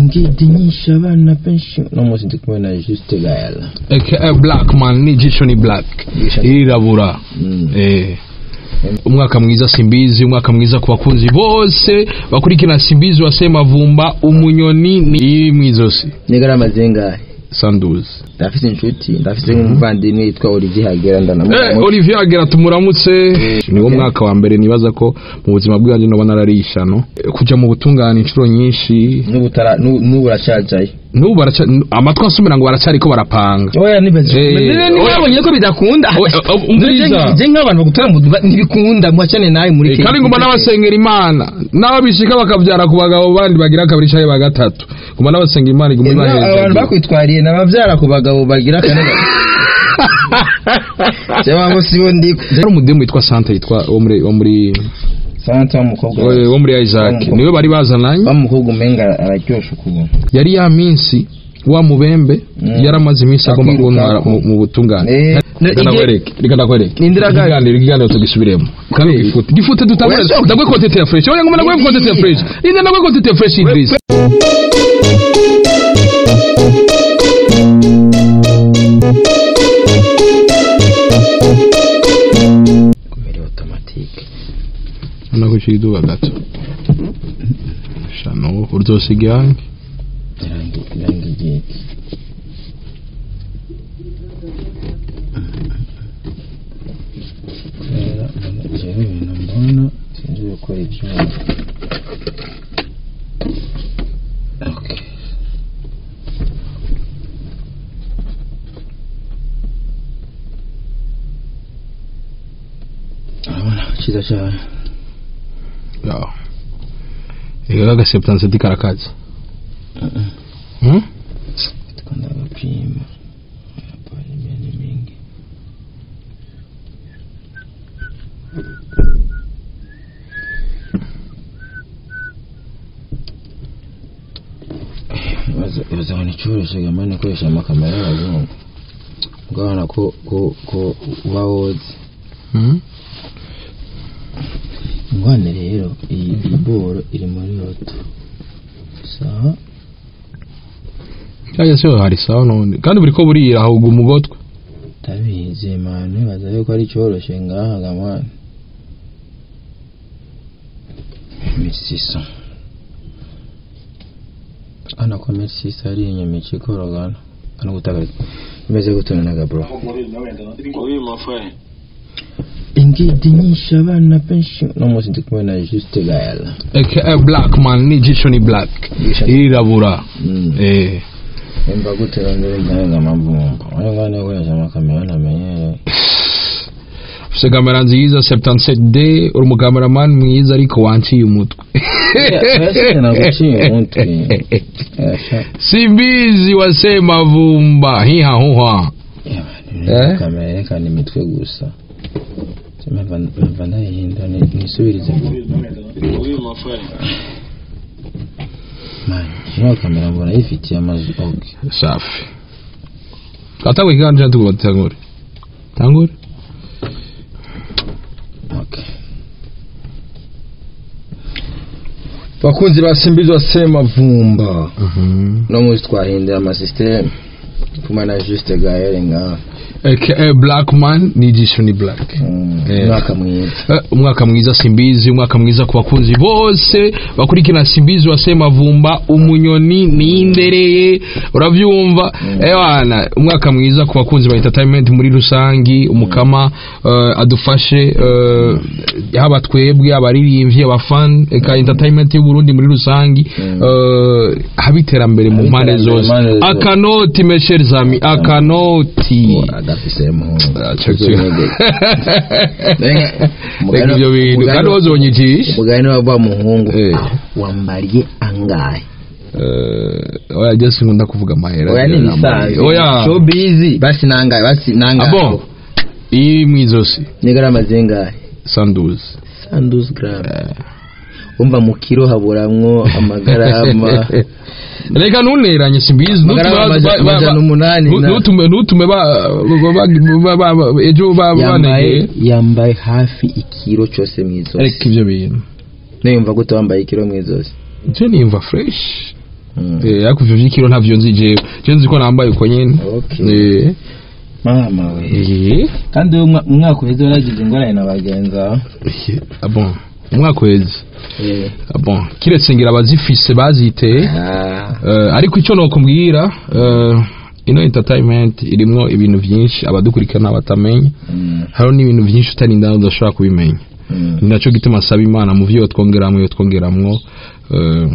ingidi nyinshi abana benshi no munsi ndi kumwe na Juste Gael aka black man n'ijisho ni black irirabura Mm. eh umwaka mwiza simbizi umwaka mwiza ku bakunzi bose bakurikirana simbizi wa semavumba umunyoni ni iri mwizosi nigara mazenga sanduzi ndafise inshuti ndafise nk'umuvandimwe yitwa Olivier Hagera Eh, ndanamuzi Olivier agera tumuramutse niwo mwaka wa mbere nibaza ko mu buzima bwanjye noba nararisha no Eh, kuja mu butungane inshuro nyinshi n'ubutara n'ubu n'ubu uracyajaye n'ubu baraca amatwi asumira ngo baracariko barapanga oya nibaze Eh, nibabonye ko bidakunda Oya, eh, umviriza. je nk'abantu bagutara mu duga ntibikunda mwacane nawe muri Eh, kandi nguma n'abasengera imana n'abo bishika bakabyara ku bagabo bandi bagira kabiri canke ba gatatu nguma n'abasengera imana iguma abantu ibaheza bakwitwariye nabavyara ku bagabo bagira kane cyangwa sibo ndi hari umudemu witwa santa yitwa wo muri wo muri santa w'umukobwa wo- wo muri isaac W'umukobwa. niwe bari bazananye bamukobwa umenga araryosha ukubona yari ya minsi wa mubembe Mm. yaramaze iminsi agomba Akwiruka. kuntwara mu mu butungane Eh, reka ndakwereke reka ndakwereke Nindira gaga. ikiganiro ikiganiro tugisubiremo kandi Kweli. gifute gifute dutangure Oya, ndagwe kontete ya fresh oya ngoma ndagwe Ngiye. kontete ya fresh inde ndagwe kontete ya fresh Idris kumere automatique nakushira iduba gato shano urzosiga irangi irangi irangi ryiki kubera mbona jewe ibintu mbona sinzi gukora ibyuma okay urabona cyiza cyane yaho ega gaseputanse karakazi Hmm? tukanda agapima hapa ni mingi baza ngo nicyoroshye gamani ukoresha amakamera y'abazungu ubwana ko ko ko uba wozi Hmm? ingwane rero iyi iyi boro iri muri roto sawa cyangwa se hari sawa none kandi buri ko burira ahubwo umugotwe tabizi manu baza yuko ari cyoroshye ngaha gamani misisa ana ko misisa ari inyuma ikikorogana ano gutaka imeze gutunanaga bro Oui, mon frère. ingidi nyinshi abana benshi no munsi ndi kumwe na Juste Gael aka black man n'ijisho ni black irirabura Mm. eh imva gute rondera ryanga amavumba ayo ngane ukoresha amakamera ntamenyereye ufite kamera nziza 77D uri umukameraman mwiza ariko wanciye umutwe naguciye umutwe Yasha. simbizi wasema vumba hiha huha Eh? kamera yerekana imitwe gusa mpava ndayihinda ni- nisubirize Oui, mon frère. mani ino kamera mbona yifitiye amazu ok safi twatangwe ikiganiro cyangwa tugomba dutangure tangure ok bakunzi basimbizwa semavumba no munsi twahindura amasisiteme kumwe na juste gaere ngaha aka black man n'ijisho ni black Mm, Eh. umwaka mwiza Eh, umwaka mwiza simbizi umwaka mwiza ku bakunzi bose bakurikirana simbizi wa semavumba umunyoni nindereye urabyumva ewana umwaka mwiza ku bakunzi ba entertainment muri rusangi umukama eh, adufashe eh, haba twebwe abaririmbyi abafan eka entertainment y'uburundi muri rusangi eh, haba iterambere mu Haba mpande iterambere zose mu mpande zose. akanoti mesher zami akanoti adafise muhungu reka ibyo bintu kandi wazonyigisha umugani wava muhungu Eh. wambariye angahe Eh, oya jesi nkunda kuvuga amahera oya ni bisanzwe oya showbiz basi nangahe basi nangahe abo iri mu izosi ni garama zingahe sanduzi sanduzi garama umva mu kiro haburamwo amagarama reka ntuneranye simbizi Amagarama amaja- amajana umunani na- ntutume ntutume ba- ba- ba- ba- ejo ba- yambaye banegeye yambaye hafi ikiro cyose mu reka izosi ibyo bintu niyumva gute wambaye ikiro mu izosi je niyumva fresh Mm. Eh, ariko ivyo vy'ikiro ntavyo nzi jewe jewe nzi ko nambaye uko nyene Okay. Eh, mama we eh, kandi uyu mwa- umwaka uheze waragize ingorane na bagenzi aho eh, ah bon umwaka uheze Eh. Ah bon kiretse ngira abazifise baziteye Ah. Eh, ariko icyo nokubwira eh, ino entertainment irimwo ibintu byinshi abadukurikirana batamenya Mm. hariho n'ibintu byinshi utarinda udashobora kubimenya Mm. ni nacyo gituma asaba imana mu byo twongeramwo iyo twongeramwo eh,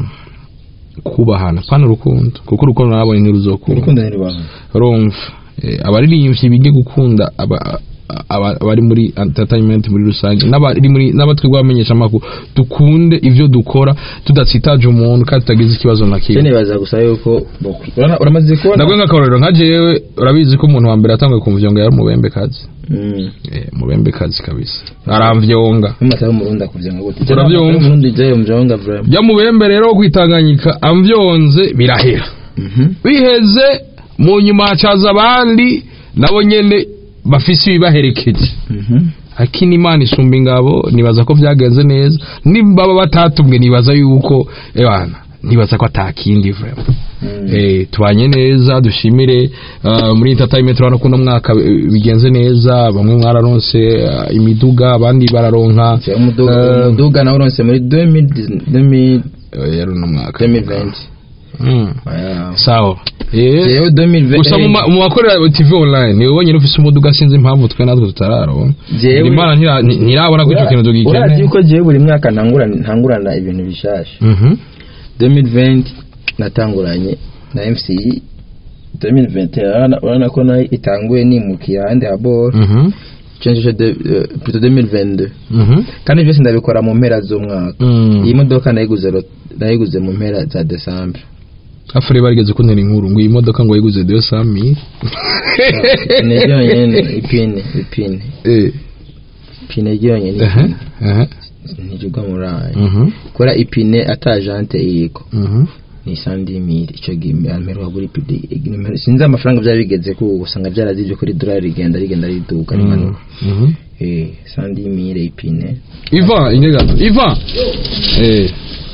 kubahana pana urukundo kuko urukundo nabonye ntiruzokunda urukundo ntirubaho urumva Eh, abaririmbyi bige gukunda aba- aba- abari muri entertainment muri rusange n'abari muri n'abatwebwe bamenyesha amakuru dukunde ivyo dukora tudatsitaje umuntu kandi tutagize ikibazo na kimwe Cyo nibaza gusa yuko bokwi- urana- uramaze kubona ndabwo nk'akarorero nka jewe urabizi ko umuntu wa mbere yatanguye kumvyonga yari umubembe kazi Mm. eh, umubembe kazi kabisa aramvyonga Nk'amata y'umurundi akuvyanga gute Urabyumva? umurundi je umvyonga vraiment jya mubembe rero wo kwitanganyika amvyonze birahera Mhm. biheze mu nyuma hacaza abandi nabo nyene bafise ibibaherekeje Mhm. akini imana isumba ingabo nibaza ko byagenze neza nibaba batatumwe nibaza yuko ebana nibaza ko atakindi vraiment Mm. eh tubanye neza dushimire uh, muri entertainment urabona ko uno mwaka eh, bigenze neza bamwe mwararonse uh, imiduga abandi bararonka Cyo umuduga eh, umuduga nawe uronse muri 2000 eh, yari uno mwaka 2020 Mm. Wow. sawa eh Jewe 2020 gusa mu ma- mu bakorera tv online niwe wenyine ufise umuduga sinzi impamvu twe natwe tutararonka Jewe- imana ntira- nti- ntirabona ko ico kintu urazi tugikeneye yuko jewe buri mwaka ntangurana ntangurana ibintu bishasha Mhm. 2020 natanguranye na MCI 2021 urabona- urabona ko nayo itanguye nimukira ahandi habora Mhm. cenjeje de eh, plutôt 2022 Mhm. kandi byose ndabikora mu mpera z'umwaka Mm. iyi modoka nayiguze ro- nayiguze mu mpera za December afure barigeze kuntera inkuru ngo iyi modoka ngo yiguze 200 ipine ryonyene ipine ipine eh ipine ryonyene aha aha ntirigwa muri ayo Mhm. kora ipine ata jante yiko Mhm. ni sandimiri ico gimbe amperuka kuri pidi nimero- sinzi amafaranga byari bigeze ku usanga byarazivye kuri dolari rigenda rigenda riduka rimanuka Mhm. eh sandimiri ipine Ivan ingega Ivan eh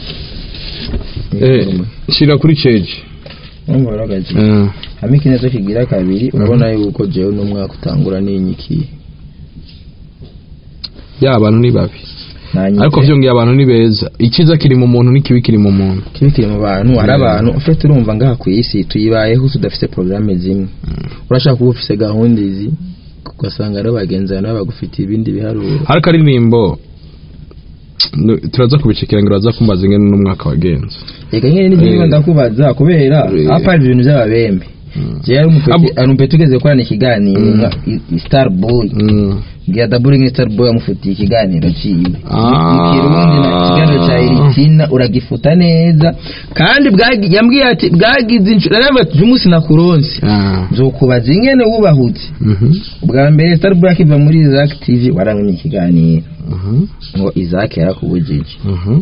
eh shira kuri cage numva baragaje eh hamwe ikinezo kigira kabiri urabona yuko jewe n'umwaka utangura n'inyikiye ya abantu ni babi Nanyitse. ariko vyongeye abantu ni beza ikiza kiri mu muntu n'ikibi kiri mu muntu kibi kiri mu bantu hari abantu ufite urumva ngaha ku isi tuyibayeho tudafite porogaramu zimwe urashaka kuba ufite gahunda izi ugasanga rero bagenzi bawe nabo bagufitiye ibindi biharuro hari akaririmbo nu- turaza kubicekera ngo uraza kumbaza ingene n'umwaka wagenze reka nyine n'ibyo Eh. niba ndakubaza kubera Eh. apa hari ibintu by'ababembe jewe ari umupeti Abo- ari umupeti ugeze gukorana ikiganiro Mm. nka i- i- star boy Mm. ngira daburi nka star boy amufitiye ikiganiro ciwe Ah. ikirundi na ikiganiro ca iritina uragifuta neza kandi bwagi- yambwiye ati bwagize inshuro aravuga ati umunsi nakuronse Ah. nzokubaza ingene wubahutse Mhm. ubwa mbere star boy akiva muri Isaac TV waramenye ikiganiro Mhm. ngo Isaac yarakubujije Mhm.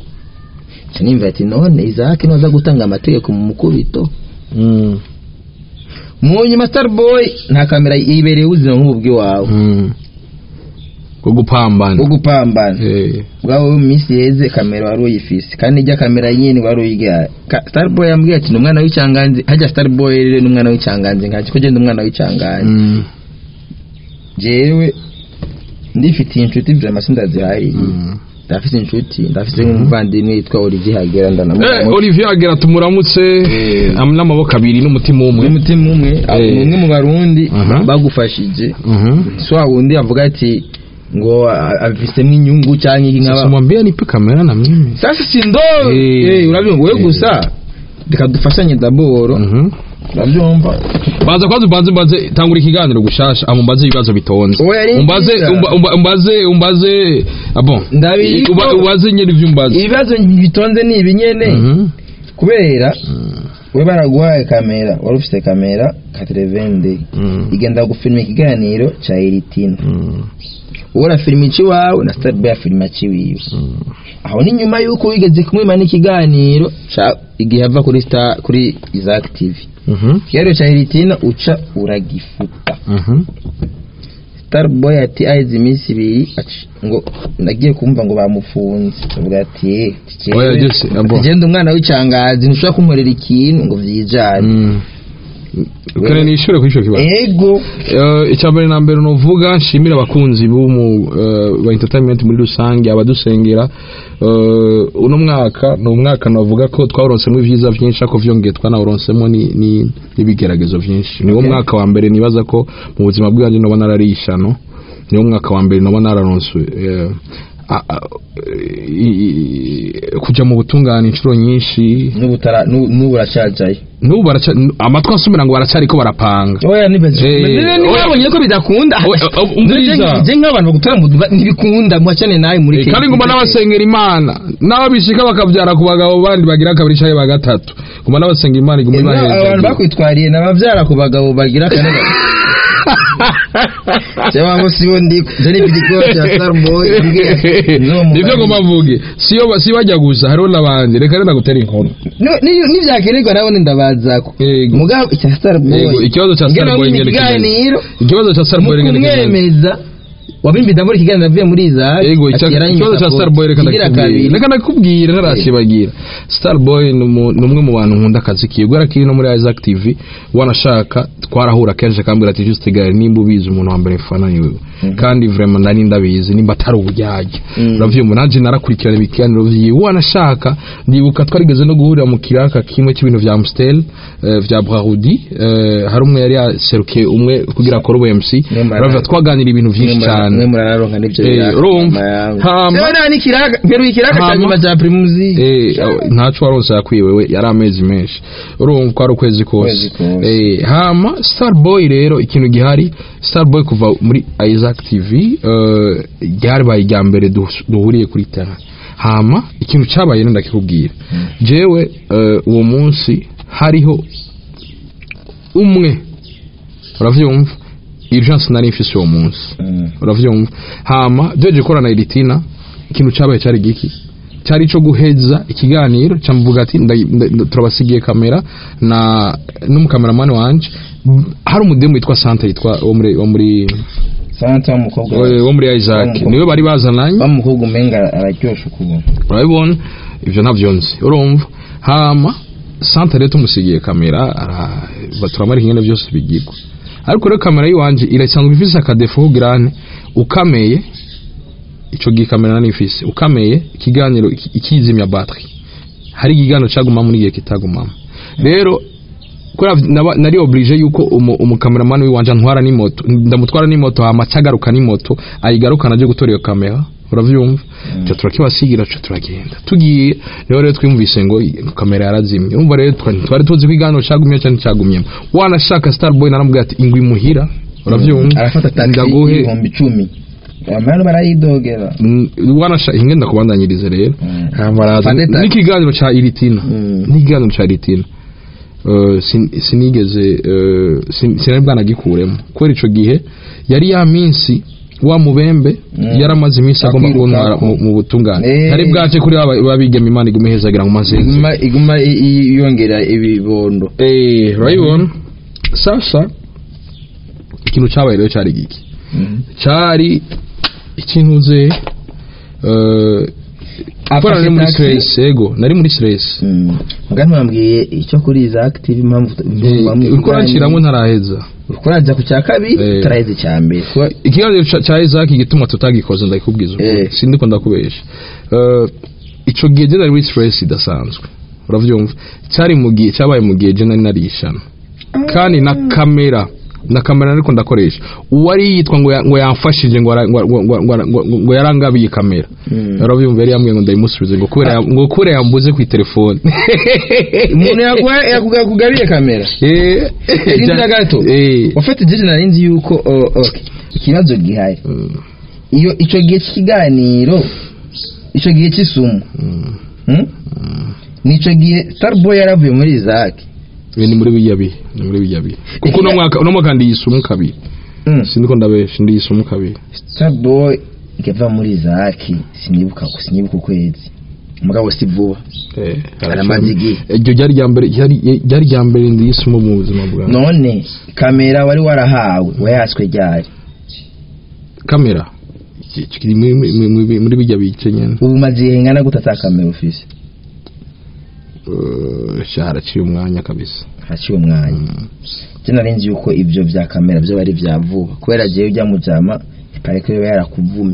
Ca nimva ati none Isaac noza gutanga amategeko mu mukubito Mm. mu nyuma starboy nta kamera yibereye ubuzima nk'ubu bw'iwawe Mm. bwo gupambana bwo gupambana Eh. bwawe mu minsi yeze kamera wari uyifise kandi ijya kamera nyine wari uyigaye Ka- starboy yambwiye ati ni umwana w'icanganzi hajya starboy rero ni umwana w'icanganzi nkaki ko genda umwana w'icanganzi Mm. jewe ndifitiye inshuti vyama sindazihariye Mm. ndafise inshuti ndafise nk'umuvandimwe yitwa Olivier Hagera Eh, ndanamuramutse Olivier agera tumuramutse am- n'amaboko abiri n'umutima umwe umutima umwe Eh. ni umwe mu barundi Aha. bagufashije Mhm. si wa wundi avuga ati ngo a- abifisemwo inyungu cyangwa iki Sasa nk'aba mwambie nipe kamera na mimi sasa si ndo Eh. eh urabyumva we Eh. gusa reka dufashanye daboro Mhm. urabyumva baza kwanza umbaze umbaze tangura ikiganiro gushasha amumbaze ibibazo bitonze Oya, ari umbaze nziza. umba- umba- umbaze umbaze ah bon Ndabiriko. Uba- ubaze nyine ivyo umbaze ibibazo bitonze ni ibi nyene Mhm. kubera we baraguhaye kamera wari ufite kamera katerevende Mm. igenda gufilima ikiganiro cya eritino Mm. wowe urafilima ikiwawe na starboy afilima ikiwiwe Mm. aho ni nyuma y'uko wigeze kumwima n'ikiganiro ca- igihe ava kuri star kuri Isaac TV Mhm. ikiganiro cya Heritina uca uragifuta Mhm. starboy ati aheze iminsi ibiri aci- ngo nagiye kumva ngo bamufunze avuga ati "Eh, jewe- Oya, Jesse, abo. ati, genda umwana w'icangazi ntushobora kunkorera ikintu ngo vyijane Mm. kare nishure kuri ico kibazo ego Eh, icya mbere na mbere nuvuga nshimira abakunzi b'umu eh, ba entertainment muri rusange abadusengera Eh, uno mwaka ni umwaka navuga ko twawuronsemo ibyiza byinshi ariko vyongeye twanawuronsemo ni- ni- n'ibigeragezo byinshi niwo Okay. mwaka wa mbere nibaza ko mu buzima bwanjye noba narariye ishano niwo mwaka wa mbere noba nararonse eh, a- a- i- i- kuja mu butungane inshuro nyinshi n'ubu utara- n'ubu n'ubu uracyajayo n'ubu baraca amatwi asumira ngo baracariko barapanga oya nibaze Eh, oya. nibabonye ko bidakunda Oya, oya, umviriza. je nk'abantu bagutora mu duba ntibikunda muhacane nawe muri Eh, kandi nguma n'abasengera imana n'abo bishika bakabyara ku bagabo bandi bagira kabiri canke ba gatatu nguma n'abasenga imana iguma abantu ibaheza bakwitwariye nabavyara ku bagabo bagira kane cyangwa ngo sibo ndi je n'ibidiko cya Starboy nivyo ngoma mvuge siyo ba- si bajya gusa hariho n'abandi reka rero ndagutera inkuru nivyakenerwa nabone ndabazako Yego. mugabo icya Starboy Yego, ikibazo ca Starboy ngene ngene kimeze. ikiganiro ikibazo ca mu starboy reka ndakimenya. kumwemeza wabimbiza muri ikiganiro avuye muri Isaac Ego ati icya- yaranyimika ikibazo cya ko Starboy reka kigira ndakubwira kabiri. reka ndakubwira ntarakibagira Starboy ni umu- ni umwe mu bantu nkunda akazi kiwe kubera ko iri no muri Isaac TV wanashaka twarahura kenshi akambwira ati juste gare nimba ubizi umuntu wa mbere mfana ni wewe kandi vraiment nari ndabizi nimba atari uburyarya Mhm. uravyumva nanje narakurikirana ibiganiro vyiwe wanashaka ndibuka twarigeze no guhurira mu kiraka kimwe cy'ibintu vya Amstel eh, vya Brarudi eh, hari umwe yari yaserukiye umwe kugira akore ubu MC Mwe murara- uravyumva twaganira ibintu vyinshi mwe mura- cyane mwe muraronka n'ivyo Eh, biraka, urumva. mama yangu. Hama- Sewe nani ikiraga mperuye ikiraga cya Hama- nyuma cya primusi Eh, ntaco waronse yakwiye wewe yari amezi menshi urumva ko ari ukwezi kose Ukwezi kose. Eh, hama starboy rero ikintu gihari starboy kuva muri isaac tv eh, ryabaye irya mbere du- duhuriye kuri tara hama ikintu cabaye rero ndakikubwira jewe eh, uwo munsi hariho umwe uravyumva urgence nari mfise uwo munsi uravyumva hama duheje korana iritina ikintu cabaye cari giki cyari cyo guheza ikiganiro cyamuvuga ati nda- nda- turabasigiye kamera na n'umukameramani wanje hari umudemu witwa Santa yitwa wo muri wo muri santa w'umukobwa wo muri Isaac W'umukobwa. niwe bari bazananye w'umukobwa umenga araryosha ukubona urabibona ivyo ntavyo nzi urumva hama Santa rero tumusigiye kamera ara- baturamara ingene byose bigirwa ariko rero kamera yiwanje irasanzwe ifise akadefo kugrane ukameye ico gihe kamera nani ifise ukameye ikiganiro iki- ikizimya battery hari ikiganiro caguma muri gihe kitagumamo rero kubera naba- nari oblige yuko umu- umukameramani wiwanje antwara n'imoto ndamutwara n'imoto hama cagaruka n'imoto ayigarukana aje gutora iyo kamera uravyumva cyo turakibasigira cyo turagenda tugiye rero rero twumvise ngo i- kamera yarazimye urumva rero twa- twari tuzi ko ikiganiro cagumye cyane cagumyemo wanashaka starboy naramubwira ati ingwi muhira uravyumva arafata taxi ndaguhe ibihumbi icumi abantu barayidogera Mm, wanasha ingenda kubandanyirize rero Mm. hamaraza Fande taxi. n'ikiganiro ca iritina Mm. n'ikiganiro ca iritina Eh, sin- sinigeze eh, sin- sinari bwanagikuremo kubera ico gihe yari ya minsi wa mubembe Mm. yaramaze iminsi agomba Akwirukako. kuntwara mu- mu butungane Eh. ntari bwace kuri aba- babigema imana igume hezagira ngo maze iguma iguma i- i- yongera ibibondo eh urabibona sasa ikintu cabaye rero cari giki cari ikintu uze eh Gukora nari muri stress ego nari muri stress mugani wambwiye icyo kuri iza active impamvu Eh, uriko uranciramo ntaraheza uriko uraja ku cya kabiri Eh. utaraheze icya mbere kuba ikiganiro ca- ca Isaac igituma tutagikoze ndakikubwiza ukuri. Eh. sindiko ndakubesha Eh, ico gihe je nari muri stress idasanzwe uravyumva cyari mu gihe cyabaye mu gihe je nari narishana kandi na kamera na kamera ariko ndakoresha uwari yitwa ngo ya- ngo yamfashije ngo ara- ngo- ngo- ngo- ngo- ngo- ngo yarangabiye kamera Mm. urabyumva yari yambwiye ngo ndayimusubize ngo kubera ya- ngo kubera yambuze ku telefone umuntu yaguha- yakuga- yakugabiye kamera eh Rindira gato. eh ufite jeje nari nzi yuko oh, okay. ikibazo gihari Mm, iyo icyo gihe cy'ikiganiro icyo gihe cy'isumo mm, hmm? nicyo gihe starboy yaravuye muri Isaac eh, ni muri bijya bihe ni muri bijya bihe kuko uno mwaka uno mwaka ndiyisumu kabiri Mm. sindiko ndabesha ndiyisumu kabiri starboy ikava muri Isaac sinibuka sinibuka ukwezi mugabo si vuba eh Aramaze igihe. iryo ryari rya mbere ryari ryari rya mbere ndiyisumu mu buzima bwawe none kamera wari warahawe wayaswe ryari kamera Ki- kiri muri- muri muri- muri bijya bice nyene ubu umaze igihe ngana gute ata kamera ufise Eh, sha haraciye umwanya kabisa haciye umwanya je nari nzi yuko ibyo vya kamera byo bari vya vuba kubera jewe ujya mujama pareko yoba yarakuvumye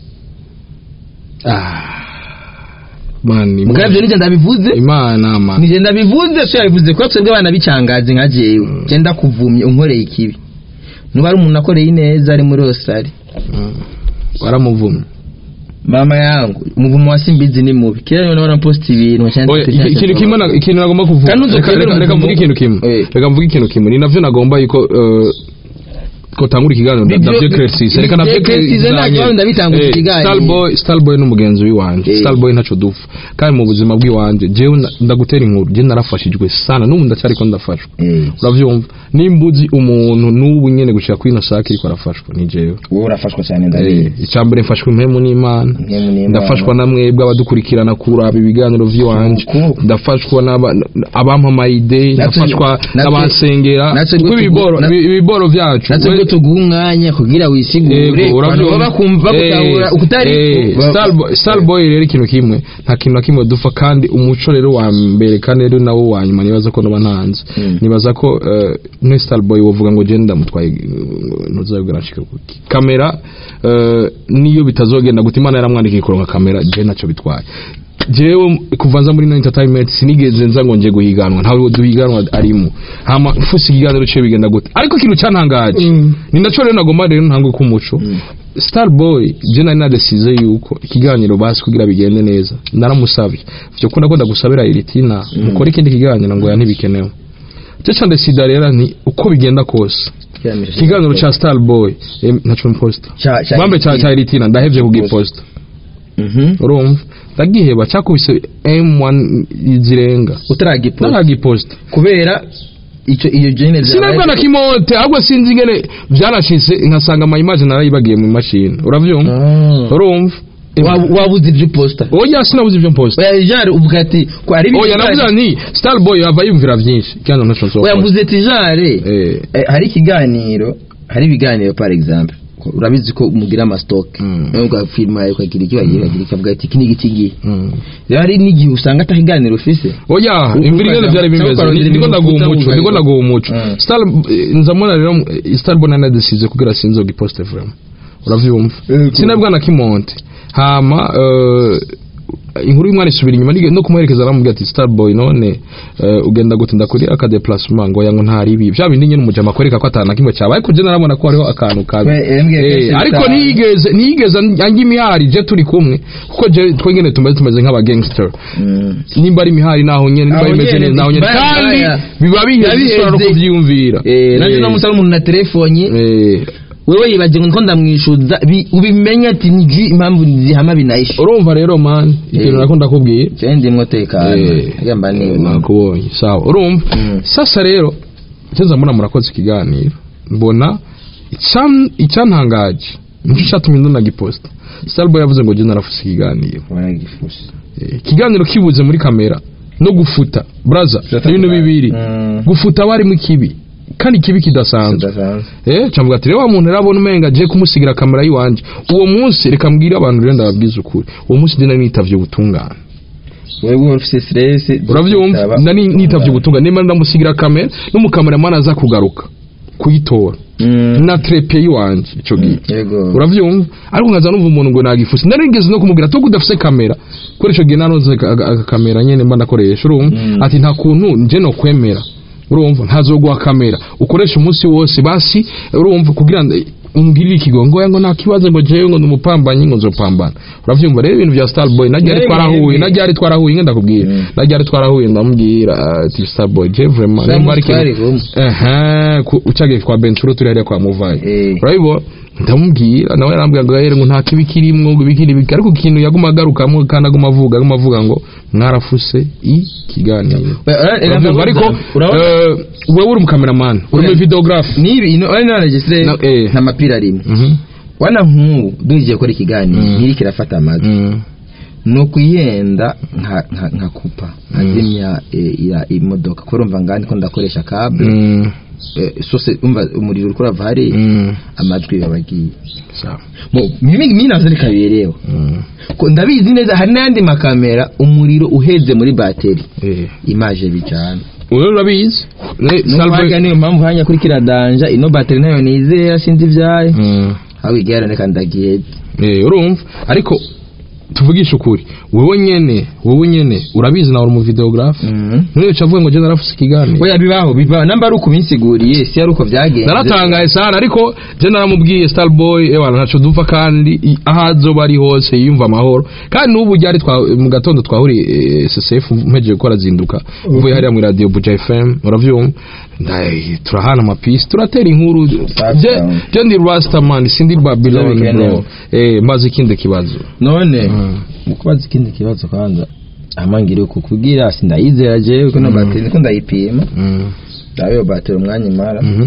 mani mugabo ivyo nije ndabivuze imana man nije ndabivuze so yabivuze ko twebwe abana bicangaje nka jewe je ndakuvumye unkoreye ikibi nuba ari umuntu akoreye ineza ari muri Australia Mm. waramuvumye mama yangu umuvumo wa simbizi ni mubi kera niwe nabona post ibintu nkaca Oya, ndandika iki- ikintu kimwe na- ikintu nagomba kuvuga Kandi uzi Reka- kwemera reka reka umuvumo- mvuge ikintu kimwe Eh. reka mvuge ikintu kimwe ni navyo nagomba yuko eh, ko tangura ikiganiro Bibyo- navyo Cressis reka navyo Cressis nta kibazo ndabitangura ikiganiro. Starboy Starboy n'umugenzi w'iwanje Eh. Starboy ntaco dufa kandi mu buzima bw'iwanje jewe na- ndagutera inkuru je narafashijwe sana n'ubu ndacyariko ndafashwa eh uravyumva nimba uzi umuntu n'ubu nyene gushika kuri ino sake ariko arafashwa ni jewe wowe urafashwa cyane Eh, ndabizi icambere mfashwa impemu n'imana Impemu n'Imana. ndafashwa na mwebwe abadukurikirana kuraba ibiganiro vy'iwanje Uku. ndafashwa n'aba- n'abampa amayide Natwe- ndafashwa natwe- n'abansengera natwe kuko ngo tugu- ibiboro na- ibi- ibiboro vyacu natwe ngo tuguhe umwanya kugira wisigure Yego, abantu uravyumva. baba bakumva Eh, bakutahura ukutari eh, Starboy- starboy rero ikintu kimwe nta kintu na kimwe dufa kandi umuco rero wa mbere kandi rero nawo wa nyuma nibaza ko noba ntanze Mm. nibaza ko eh, ne starboy wovuga ngo genda mutwaye ntuzabwira nshika kuki kamera eh, niyo bitazogenda guta imana yaramwandikiye kuronka kamera je naco bitwaye jewe kuva nza muri no entertainment sinigeze nza ngo nje guhiganwa ntawe duhiganwa arimo hama fusi ikiganiro ciye bigenda gute ariko ikintu cantangaje ni naco rero nagomba rero ntangwe k'umuco starboy je nari nadesize yuko ikiganiro basi kugira bigende neza naramusabye vyo kunda ko ndagusabira iritina mukora ikindi kiganiro ngo ya ntibikenewe cyo cyane sida rero ni uko bigenda kose ikiganiro ca starboy eh, naco mposta Ca- ca bambe ca Iritina. ca iritina ndahevye kugiposta Mhm. urumva ndagiheba cyakubise M1 zirenga utaragipost naragiposta kubera ico iyo jene sinabwa na kimote ahubwo sinzi ingene byanashitse nkasanga ama image narayibagiye mu mashini uravyumva urumva wabuze ibyo posta oya sinabuze ibyo mposta oya jare uvuga ati ko ari oya navuze nti starboy ava yumvira byinshi kandi ntaco nsohoka oya mvuze ati jare eh Eh, hari ikiganiro hari ibiganiro par exemple ko- urabizi ko mugira amastoke Mm. nawe ugafilma ukagira icyo wagira ukagira ikavuga ati iki ni iki ngiyi mm. rero hari n'igihe usanga ata kiganiro ufise oya U- imvira ingene ukaza- byari bimeze cyangwa Ni- ndiko ukarondera ndaguha ibintu umuco uvuga ndiko ngo- ndaguha umuco Mm. star eh, nzamubona rero eh, starboy nanadesize kugira sinzogiposte vraiment uravyumva Yego. sinabwa na kimonte hama eh, inkuru y'umwana isubira inyuma nige- no kumuherekeza aramubwira ati starboy none eh, ugenda gute ndakuri aka déplacement ngo yango ntari ibi vya bindi nyene umujama akwereka ko atana kimwe cyabaye ariko je narabona ko hariho akantu kabi We, yambwiye Eh, kenshi ariko bitanu. ntiyigeze ntiyigeze anjye imihari je turi kumwe kuko je twengene tumeze tumeze nk'aba gangster Mm. nimba ari imihari naho nyene nimba Aho bimeze nyene, neza naho nyene baya, kandi baya. biba biheze Biheze. ushobora no kuvyiyumvira Eh, nanjye Eh, no musaba umuntu na telefone eh, wewe yibagiwe ngo ndamwishuza bi- ubimenye ati nzi impamvu zihama binayishe urumva rero man ikintu Eh. nako ndakubwiye cyane ndimwo tekano Eh, agamba ni nakubonye sawa urumva Mm. sasa rero cyeza mbona murakoze ikiganiro mbona icyan- icyantangaje nicyo cyatumye ndunagiposta starboy yavuze ngo je narafuse ikiganiro baragifushe Eh, ikiganiro kibuze muri kamera no gufuta braza ibintu bibiri Mm. gufuta warimo ikibi kandi ikibi kidasanzwe Kidasanzwe. eh cyangwa ati rero wa muntu arabona umenga agiye kumusigira kamera yiwanje uwo munsi reka mbwire abantu rero ndababwiza ukuri uwo munsi ndina nitavye ubutungane wewe wari ufite stress uravyumva nari nitavye ubutungane nimba ndamusigira kamera n'umukameramani aza kugaruka kuyitora Mm. na trepe yiwanje ico gihe yego uravyumva ariko nkaza numva umuntu ngo nagifuse nari nigeze no kumubwira tuko udafise kamera kuri ico gihe naronze aka- aka- akakamera nyene mba ndakoresha urumva Mm. ati nta kuntu nje no kwemera urumva ntazoguha kamera ukoresha umunsi wose basi urumva kugira ngo umbwirire ikigongo ngo nta kibazo ngo jewe ngo ndumupambanyi ngo nzopambana uravyumva rero ibintu vya starboy najya ari Mwebwe, twarahuye mwebwe. najya ari twarahuye nge ndakubwira Mm. najya ari twarahuye ndamubwira ati starboy je vraiment Sa nimba ari mutware ikintu kumwe. ehe ku- ucagiye kwa Benturo turi hariya kwa Muvayi Eh. urabibona ndamubwira nawe yarambwira ngo yere ngo nta kibi kirimwo ngo ibikiri biki ariko ikintu yaguma agarukamo kandi aguma avuga aguma avuga ngo mwarafuse ikiganiro We- ura- Uravyumva, ariko urabona eh, wewe uri umukameramani uri Oya. mu videographe nibi ino ari naregistre Na- eh. nta mapira rimwe Mhm, wana nk'ubu duhigiye gukora ikiganiro Mm. nk'iri kirafata amajwi mhm, no kuyenda nka nka nka kupa nkazimya eh, ira imodoka kubera umva ngandi ko ndakoresha kable Mm, eh, sose umva umuriro uriko urava hariya mm, amajwi babagiye sawa. mimi mimi navyo rikaberewe Mm, ko ndabizi neza hari n'ayandi makamera umuriro uheze muri bateri eh. imaje bijana Wewe urabizi Ne- nubwo Salve- niyo mpamvu hanya kuri kiradanja ino bateri nayo nizera sinzi ibyayo Mm, aho igera reka ndagiheze eh, urumva ariko tuvugishe ukuri wowe nyene wowe nyene urabizi nawe uri umuvideographe none ucavuga ngo je narafuse ikiganiro oya bibaho bibaho namba ari uko binsiguriye si ari uko byagenze naratangaye sana ariko je naramubwiye starboy ewana ntaco dupfa kandi i- aho azoba ari hose yiyumva amahoro kandi n'ubu ryari twa- mu gatondo twahuriye eh, ssf mpejeje gukora zinduka mvuye hariya muri radio buja fm uravyumva Ndaye, turahana amapisi turatera inkuru Safi je sana. je ndi rastaman sindi babylon bikenewe. bro eh maze ikindi kibazo none Mm. mu kubaza ikindi kibazo kwanza amangire uku kugira sindayizera jewe ko no Mm. bateri niko ndayipima Mm. ndabe iyo bateri umwanya imara Mhm.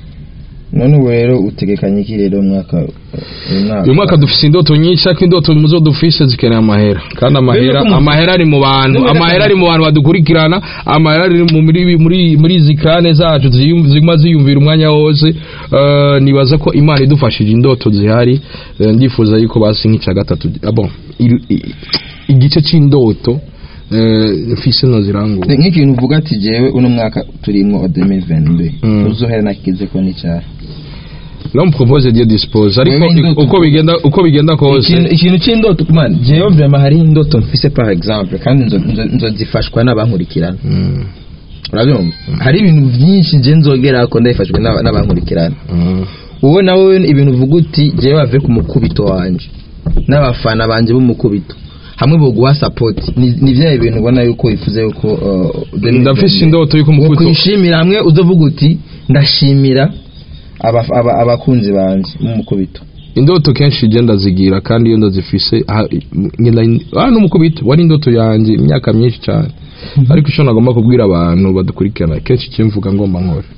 none ubu rero utegekanye iki rero umwaka uyu uyu mwaka dufise indoto nyinshi ariko indoto muzo dufise zikeneye amahera kandi amahera Mbere yuko mu- amahera ari mu bantu Mbere amahera ari mu bantu badukurikirana amahera ari mu muri muri muri izi kane zacu ziyum- ziguma ziyumvira umwanya wose Eh, nibaza ko imana idufashije indoto zihari Eh, ndifuza yuko basi nk'icya gatatu ah, bon iri- i- igice c'indoto eh, mfise no zirangura nk'ikintu uvuga ati jewe uno mwaka turimwo wa 2022 Mm. uzohera nakize ko n'icyaha no propose Dieu dispose ariko Wewe indoto- uko bigenda uko bigenda kose ikintu ikintu c'indoto man jewe vraiment hari indoto mfise par exemple kandi nzo- nzo- nzozifashwa n'abankurikirana Mm, urabyumva hari ibintu byinshi je nzogerako ndabifashwe n'aba- n'abankurikirana mm, wowe nawe ibintu uvuga uti jewe bave ku mukubito wanje n'abafana banje b'umukubito hamwe boguha support ni ni vya bintu ubona yuko wifuza yuko uh, ndafise indoto yuko mukubito kwishimira hamwe uzovuga uti ndashimira aba- aba- abakunzi banje b'umukubito indoto kenshi igenda zigira kandi iyo ndazifise aha, ngenda ah n'umukubito wari indoto yanjye imyaka myinshi cyane ariko icyo nagomba kubwira abantu badukurikirana kenshi icyo mvuga ngomba nkore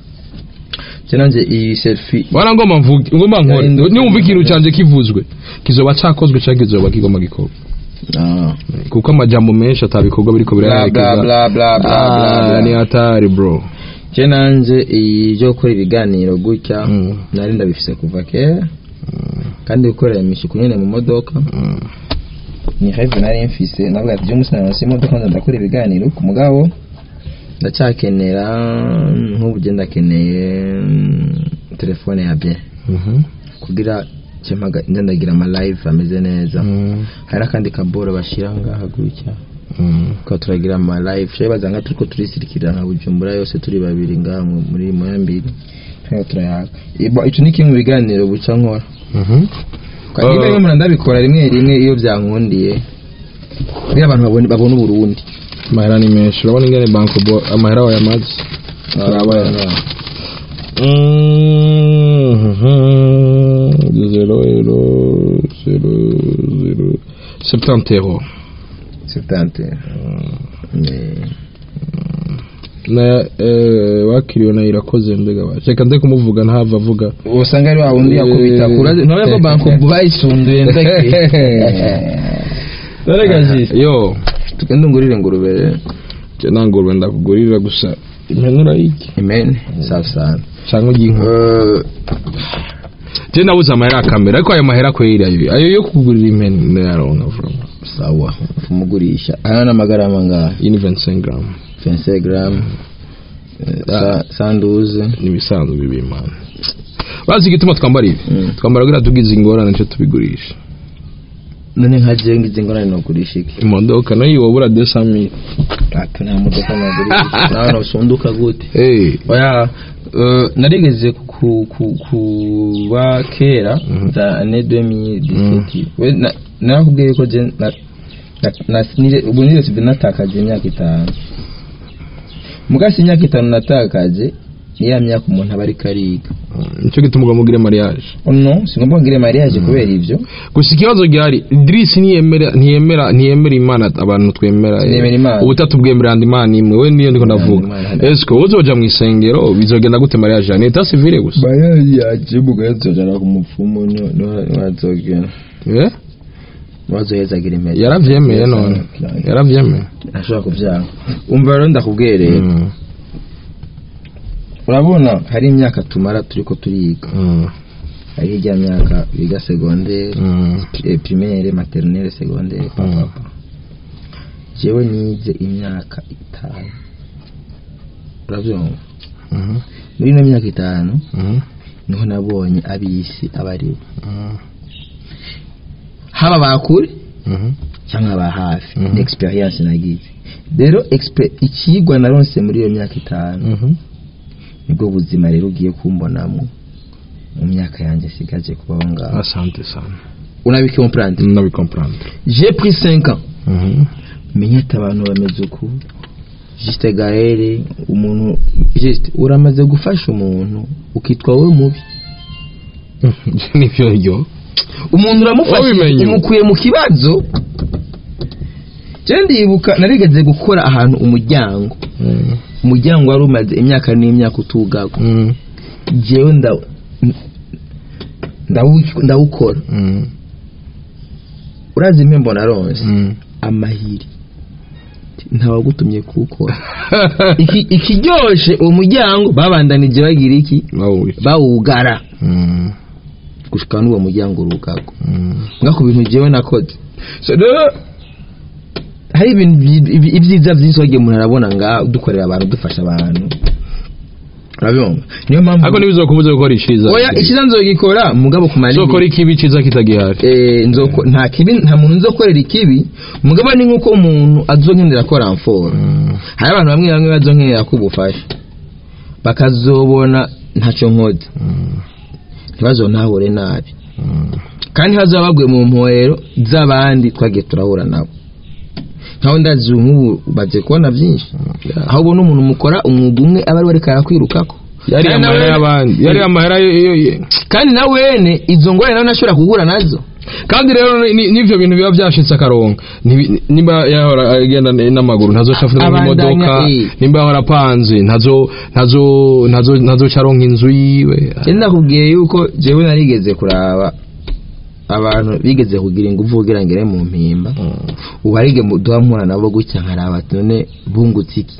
je nanje iyi selfie wana ngomba mvuge ngomba nkore Ya, indoto- niwumva ikintu cyanjye kivuzwe kizoba cyakozwe cyangwa kizoba kigomba gikorwa ah kuko amajambo menshi atabikorwa biriko bla bla biraherekeza bla bla bla Ah, bla ni bla hatari bro je nanje iyi byo gukora ibiganiro gutya Mm. nari ndabifise kuva kera kandi gukorera imisuku nyene mu modoka Mm. ni rêve nari mfise navuga ati umunsi naronse imodoka nza ndakora ibiganiro ku mugabo ndacyakenera nk'ubu je ndakeneye mm, telefone ya bien Mhm. kugira nce mpaga- nze ndagira ama live ameze neza Mm. hari n'akandi kaboro bashira ngaha gutya Mm. tukaba turagira ama live shaye bazanga turiko turisirikira nka bujumbura yose turi babiri ngaha mu- muri moyambiri turiko turayaga Ibo- ico ni kimwe mu biganiro buca nkora Mhm. Kandi niba Uh, rimwe ndabikora rimwe rimwe iyo byankundiye kugira abantu babone babone uburundi amahera ni menshi urabona ingene banko bo amahera wayamaze Turabona. zero ero zero zero septante euro Septante. Eh, na eh, wakiriwe na irakoze mbega ba reka nde kumuvuga ntahava avuga usanga ari wa wundi yakubita Eh. kura none ko banko bayisunduye ndake dore gajisi yo tugende ungurire ingurube rero je nangurwe ndakugurira gusa impenura iki amen safi sana cyangwa ugiyinka Eh, je nabuze amahera akamera ariko ayo mahera kweri ayo ayo yo kugurira impene ndayaronka vraiment sawa umugurisha aya ni amagarama ngaha iyi ni 25 gram 25 gram eh, sa- sanduze nibisanzwe bibimana bazi igituma twambara ibi Mm. twambara kugira tugize ingorane cyo tubigurisha none nka je ngize ngorane nogurisha iki imodoka nayo wabura 200000 ati nta modoka nogurisha nawe nosunduka gute eh oya eh, narigeze ku- ku- kuba kera Mhm. za ane 2017 we na- narakubwiye ko je na- na- na- nire- ubu niresibe natakaje imyaka itanu mugasi imyaka itanu natakaje ni ya myaka umuntu aba ariko ariga nicyo gituma ugomba ugire mariage no singomba ngire mariage kubera ivyo gusa ikibazo gihari Idris ntiyemera ntiyemera ntiyemera imana abantu twemera eh, Ntiyemera Imana. ubutatu bwemerera andi imana imwe we niyo ndiko ndavuga Imana. eske uzoja mu isengero bizogenda gute mariage ni eta civile gusa mariage yaje mugazojana ku mupfumu niwazogera eh bazohezagira impeta yaravyemeye none yaravyemeye ashobora kuvyanga umva rero ndakubwiye rero Mm, urabona hari imyaka tumara turiko turiga mm, hari ijya myaka biga segondere mm, eh, primaire maternelle segondere papapa jewe nize imyaka itanu uravyumva mhm, muri ino myaka itanu mhm, niho nabonye abisi abaribo mhm, haba bakure mhm, cyangwa aba hafi Mhm. ni experience nagize rero expe- ikigwa naronse muri iyo myaka itanu mhm. nibwo buzima rero ugiye kumbonamo mu myaka yanjye sigaje kubaho ngaho asante sana unabikomprendre ndabikomprendre j'ai pris 5 ans Mhm. menyete abantu bameze uku juste gahere umuntu juste uramaze gufasha umuntu ukitwa wowe mubi nivyo ryo umuntu uramufasha Wabimenye. umukuye mu kibazo je ndibuka narigeze gukora ahantu umuryango Mm, umuryango wari umaze imyaka n'imyaka utugagwa mm, jewe nda- ndawu- ndawukora mm, urazi impembo naronse mm. amahiri ntawagutumye kuwukora Iki- ikiryoshe uwo muryango babandanije bagira iki Bawuri. bawugara Mm, gushika n'uwo muryango urugagwa mm. nga ku bintu jewe nakoze so rero hari ibintu byi- ibi- ibyiza byinshi wagiye umuntu arabona nga dukorera abantu dufasha abantu urabibona niyo mpamvu ariko ntibizokubuze gukora iciza oya ikiza nzogikora mugabo ku manini zokora ikibi ciza kitagihari eh nzoko nta kibi nta muntu nzokorera ikibi mugabo ni nkuko umuntu azonkenera ko ramfora Mm, hari abantu bamwe bamwe bazonkenera ko ubufasha bakazobona ntacyo nkoze mm, ntibazontahure nabi mm. kandi hazaba baguye mu mporero z'abandi twagiye turahura nabo nkaho ndazi nk'ubu bagiye kubona byinshi aho ubona umuntu mukora umwuga umwe aba ari we ariko arakwirukako yari Kandi amahera nawe- y'abandi yari amahera yo- yo- yo- kandi na wene izo ngorane nawe ntashobora guhura nazo kandi rero ni- n'ivyo bintu biba vyashitse akaronka Ntibi- nimba yahora agenda n- n'amaguru ntazoca afite Abandanya, imodoka eh. nimba yahora apanze ntazo ntazo ntazo ntazoca aronka inzu yiwe njye ndakubwiye yuko jewe narigeze kuraba abantu bigeze kugira ingufu kugira ngere mu mpimba Mm. ubu harige duha mpura nabo gutya nkaraba ati none bungutse iki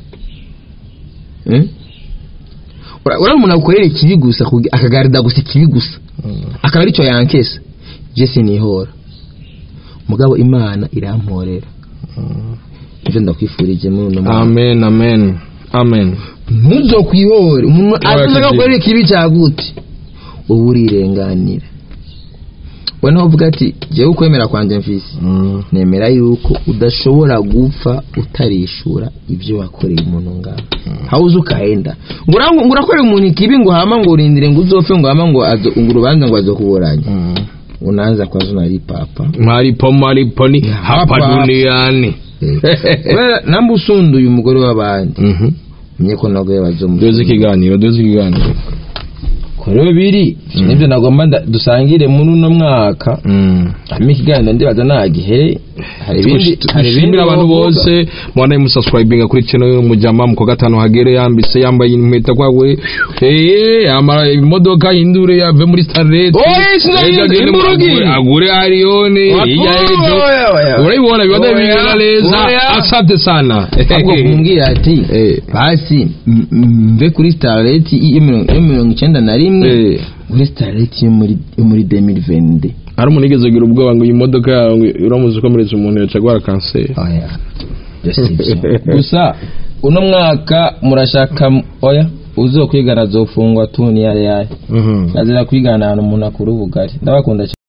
Eh? Ura- urabona umuntu agukorera ikibi gusa kugi- akagarida gusa ikibi gusa Mm. akaba aricyo yankesa je sinihora mugabo imana iramporera Mm. ivyo ndakwifurije muri uno mwaka amen amen amen ntuzokwihore umuntu Oya, azaza kiziba. agakorera ikibi cagute wowe urirenganira we naho uvuga ati jewe ukwemera kwanje mfise Mm. nemera yuko udashobora gupfa utarishura ibyo wakoreye umuntu ngaho aho uzi ukahenda ngo urangu- ngo urakorera umuntu ikibi ngo hama ngo urindire ngo uzopfe ngo hama ngo azo- ngo urubanza ngo azokuburanye Mm. unaanza kwa zina ari papa maripo maripo ni hapa Hapa. duniani Kubera namba usunduye umugore w'abandi Mhm. menye ko nabwo duze bazomusunda ikiganiro duze ikiganiro rero biri nibyo nagomba nda- dusangire muri uno mwaka Mm. hama ikiganiro ndibaza nagihere hari ibindi hari ibindi dushimira abantu wovuga. bose mwana musubscribing kuri channel y'umujama mu kwa gatanu hagere yambise yambaye impeta kwawe eh yamara imodoka hindure yave muri starlet Oye, sinari- imburugi. agure arione Watu- hirya y'ejo oya, oya. urabibona biba Oya, bimeze neza oya. asante sana ahubwo kumbwira ati Eh. basi m- m- mve kuri starlet yo mirongo yo mirongo icyenda na rimwe Eh. kuri starlet yo muri yo muri 2022 hari umuntu yigeze kugira ubwoba ngo iyi modoka yawe uramuze ukomeretsa umuntu yaca agwara kanseri oya Byo si byo. gusa uno mwaka murashaka m- oya uzokwigana azofungwa tuni yari yayo Mhm. azira kwigana ahantu umuntu akura ubugari ndabakunda cyane